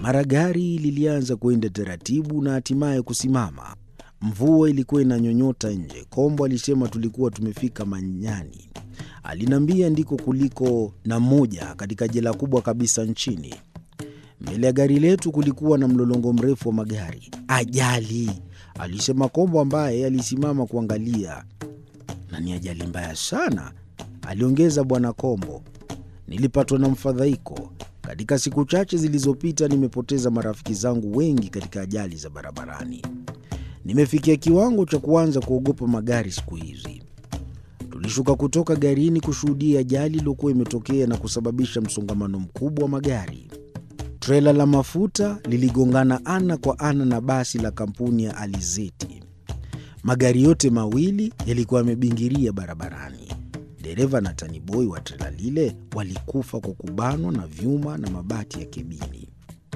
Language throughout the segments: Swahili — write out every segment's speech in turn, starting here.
Mara gari lilianza kwenda taratibu na hatimaye kusimama. Mvua ilikuwa inanyonyota nje. Kombo alisema tulikuwa tumefika Manyani. Aliniambia ndiko kuliko na moja katika jela kubwa kabisa nchini. Mbele ya gari letu kulikuwa na mlolongo mrefu wa magari. Ajali, alisema Kombo ambaye alisimama kuangalia. Na ni ajali mbaya sana, aliongeza Bwana Kombo. Nilipatwa na mfadhaiko. Katika siku chache zilizopita nimepoteza marafiki zangu wengi katika ajali za barabarani. Nimefikia kiwango cha kuanza kuogopa magari siku hizi. Tulishuka kutoka garini kushuhudia ajali iliyokuwa imetokea na kusababisha msongamano mkubwa wa magari. Trela la mafuta liligongana ana kwa ana na basi la kampuni ya Alizeti. Magari yote mawili yalikuwa yamebingiria barabarani. Dereva na taniboi wa trela lile walikufa kwa kubanwa na vyuma na mabati ya kebini.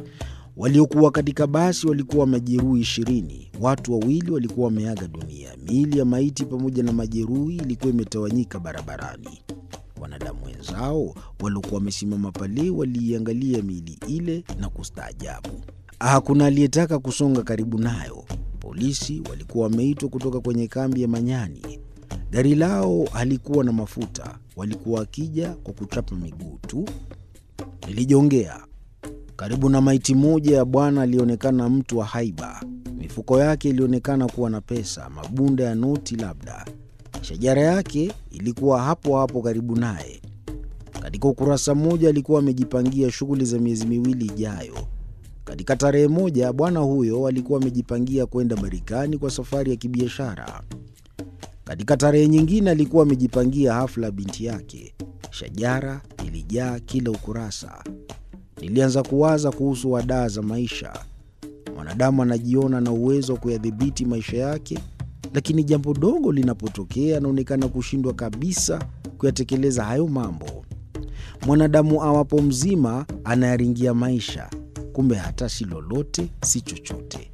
Waliokuwa katika basi walikuwa majeruhi ishirini. Watu wawili walikuwa wameaga dunia. Miili ya maiti pamoja na majeruhi ilikuwa imetawanyika barabarani. Wanadamu wenzao waliokuwa wamesimama pale waliiangalia miili ile na kustaajabu. Hakuna aliyetaka kusonga karibu nayo. Polisi walikuwa wameitwa kutoka kwenye kambi ya Manyani. Gari lao halikuwa na mafuta, walikuwa wakija kwa kuchapa miguu tu. Nilijongea karibu na maiti moja ya bwana alionekana mtu wa haiba. Mifuko yake ilionekana kuwa na pesa, mabunda ya noti labda. Shajara yake ilikuwa hapo hapo karibu naye. Katika ukurasa mmoja alikuwa amejipangia shughuli za miezi miwili ijayo. Katika tarehe moja bwana huyo alikuwa amejipangia kwenda Marekani kwa safari ya kibiashara. Katika tarehe nyingine alikuwa amejipangia hafla ya binti yake. Shajara ilijaa kila ukurasa. Nilianza kuwaza kuhusu wadaa za maisha. Mwanadamu anajiona na uwezo wa kuyadhibiti maisha yake, lakini jambo dogo linapotokea anaonekana kushindwa kabisa kuyatekeleza hayo mambo. Mwanadamu awapo mzima anayaringia maisha, kumbe hata si lolote, si chochote.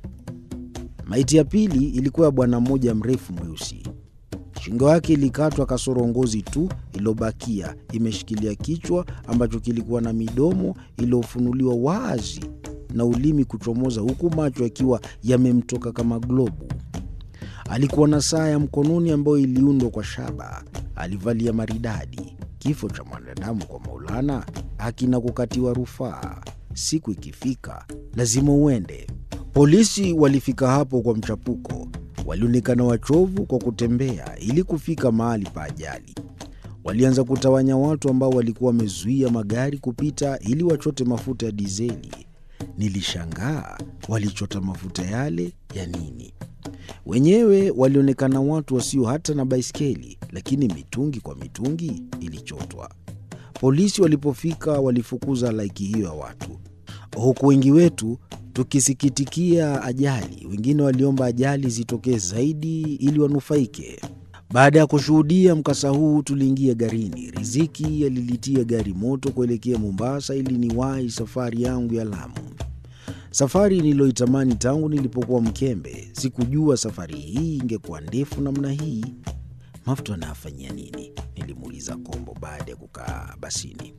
Maiti ya pili ilikuwa ya bwana mmoja mrefu mweusi. Shingo yake ilikatwa kasoro ngozi tu iliyobakia imeshikilia kichwa ambacho kilikuwa na midomo iliyofunuliwa wazi na ulimi kuchomoza, huku macho yakiwa yamemtoka kama globu. Alikuwa na saa ya mkononi ambayo iliundwa kwa shaba. Alivalia maridadi. Kifo cha mwanadamu kwa Maulana hakina kukatiwa rufaa. Siku ikifika lazima uende. Polisi walifika hapo kwa mchapuko. Walionekana wachovu kwa kutembea ili kufika mahali pa ajali. Walianza kutawanya watu ambao walikuwa wamezuia magari kupita ili wachote mafuta ya dizeli. Nilishangaa walichota mafuta yale ya nini? Wenyewe walionekana watu wasio hata na baiskeli, lakini mitungi kwa mitungi ilichotwa. Polisi walipofika walifukuza halaiki hiyo ya watu, huku wengi wetu tukisikitikia ajali. Wengine waliomba ajali zitokee zaidi ili wanufaike. Baada ya kushuhudia mkasa huu, tuliingia garini. Riziki alilitia gari moto kuelekea Mombasa ili niwahi safari yangu ya Lamu, safari niliyoitamani tangu nilipokuwa mkembe. Sikujua safari hii ingekuwa ndefu namna hii. Mafuta anayafanyia nini? Nilimuuliza Kombo baada ya kukaa basini.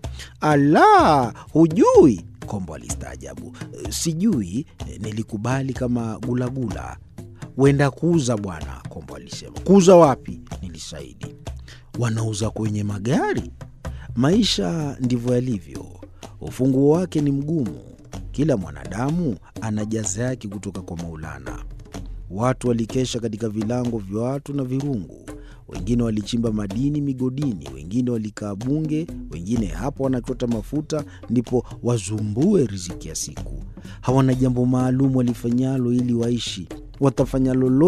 Ala, hujui? Kombo alistaajabu. Sijui, nilikubali kama gulagula. Wenda kuuza bwana, Kombo alisema. Kuuza wapi? Nilisaidi. Wanauza kwenye magari. Maisha ndivyo yalivyo, ufunguo wake ni mgumu. Kila mwanadamu ana jaza yake kutoka kwa Maulana. Watu walikesha katika vilango vya watu na virungu, wengine walichimba madini migodini, wengine walikaa bunge, wengine hapo wanachota mafuta ndipo wazumbue riziki ya siku. Hawana jambo maalum walifanyalo ili waishi, watafanya lolote